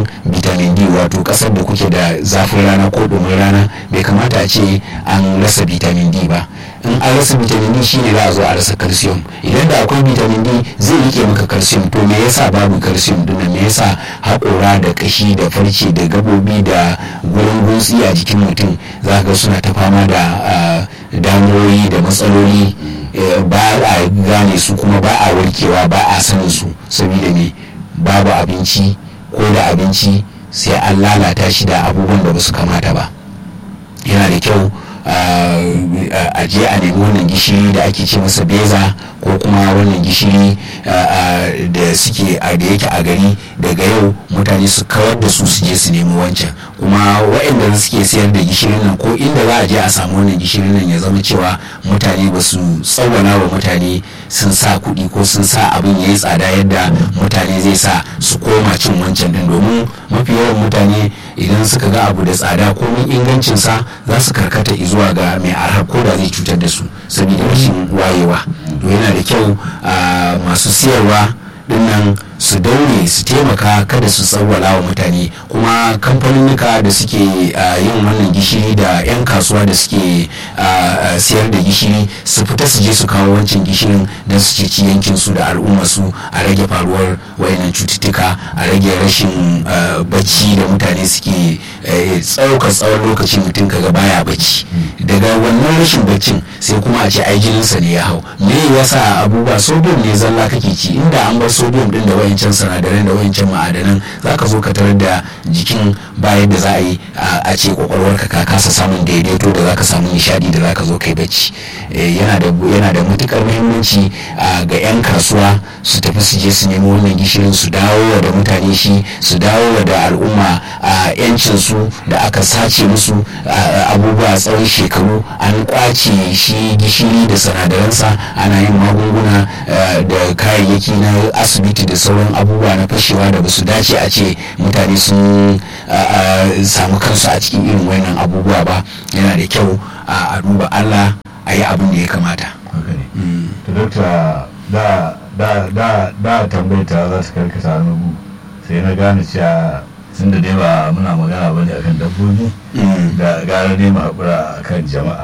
vitamin d wato kasar da kuke da zafin rana ko domin rana bai kamata a ce an rasa vitamin d ba in an rasa vitamin d shine za a zo a rasa calcium idan da akwai vitamin d zai rike maka calcium to me yasa babu calcium din me yasa haƙora da kashi da farce da gabobi da gurin gutsi a jikin mutum za ga suna ta fama da damuwoyi da matsaloli ba a gane su kuma ba a warkewa ba a sanin su saboda ne babu abinci ko da abinci sai an lalata shi da abubuwan da ba su kamata ba yana da kyau a je a nemi wannan gishiri da ake ce masa beza ko kuma wannan gishiri da suke da yake a gari daga yau mutane su kawar da su su je su nemi wancan kuma waɗanda suke sayar da gishirin nan ko inda za a je a samu wannan gishirin nan ya zama cewa mutane ba su tsawwana wa mutane sun sa kuɗi ko sun sa abin ya yi tsada yadda mutane zai sa su koma cin wancan din domin mafi yawan mutane idan suka ga abu da tsada komin ingancinsa za su karkata zuwa ga mai arha ko da zai cutar da su saboda rashin wayewa to yana da kyau masu siyarwa dinnan su daure su taimaka kada su tsawwala wa mutane kuma kamfaninnika da suke yin wannan gishiri da 'yan kasuwa da suke siyar da gishiri su fita su je su kawo wancan gishirin don su ceci yankin su da al'umma su a rage faruwar wayannan cututtuka a rage rashin bacci da mutane suke tsauka tsawon lokaci mutum kaga baya bacci daga wannan rashin baccin sai kuma a ce ai jininsa ne ya hau me yasa abubuwa sodium ne zalla kake ci inda an bar sodium din da wayancan sinadaran da wayancan ma'adanan za ka zo ka tarar da jikin bayan da za a yi a ce kwakwalwarka ka kasa samun daidaito da za ka samu nishadi da za ka zo kai bacci yana da matukar muhimmanci ga 'yan kasuwa su tafi su je su nemi wannan gishirin su dawo da mutane shi su dawo da al'umma a yancin su da aka sace musu abubuwa tsawon shekaru an kwace shi gishiri da sinadaransa ana yin magunguna da kayayyaki na asibiti da sauran abubuwa na fashewa da basu dace a ce mutane sun samu kansu a cikin irin wannan abubuwa ba yana da kyau a duba allah a yi abin da ya kamata da tambayta za ta karkata nugu sai na gane cewa tun da dai ba muna magana ba ne akan dabbobi da gara ne mu haƙura akan jama'a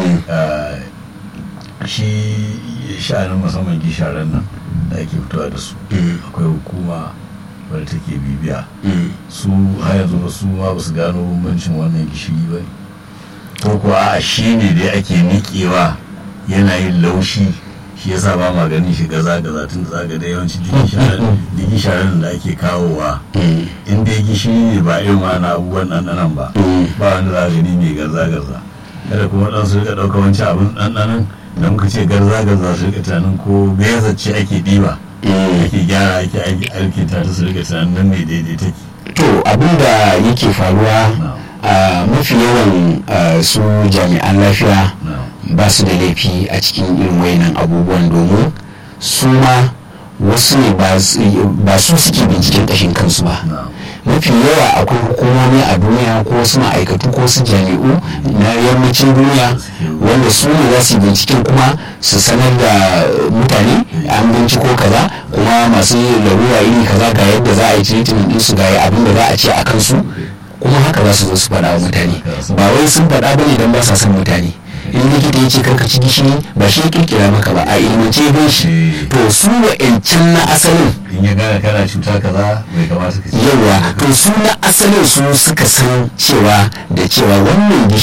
shi sha'anin musamman gisharen nan da ake fitowa da su akwai hukuma wadda take bibiya su har yanzu ba su ma ba su gano bambancin wannan gishiri ba ko kuwa a shi ne dai ake niƙewa yana yin laushi shi yasa ba ma ganin shi gaza gaza tun da zaga da yawanci digi sharan da ake kawowa in dai gishiri ne ba irin wani abubuwan ɗanɗanan ba ba wanda za gani mai gaza gaza kada kuma ɗan su rika ɗauka wancan abin ɗanɗanan da muka ce garza garza su rika tunanin ko beza ce ake ɗiba ake gyara ake aiki ta su rika tunanin nan ne daidai take to abin da yake faruwa a mafi yawan su jami'an lafiya ba su da laifi a cikin irin wayannan abubuwan domin su ma wasu ne ba su suke binciken ƙashin kansu ba mafi yawa akwai hukumomi a duniya ko wasu ma'aikatu ko wasu jami'u na yammacin duniya wanda su ne za su binciken kuma su sanar da mutane an binciko kaza kuma masu larura iri kaza ga yadda za a yi treatment ɗinsu ga abin da za a ce a kansu kuma haka za su zo su faɗa wa mutane ba wai sun faɗa bane don ba sa son mutane in likita ya ce karka ci gishiri ba shi ya kirkira maka ba a ilmance ya shi to su wa'ancan na asalin in ya gane kana cuta kaza bai kamata ka ci yawa to su na asalin su suka san cewa da cewa wannan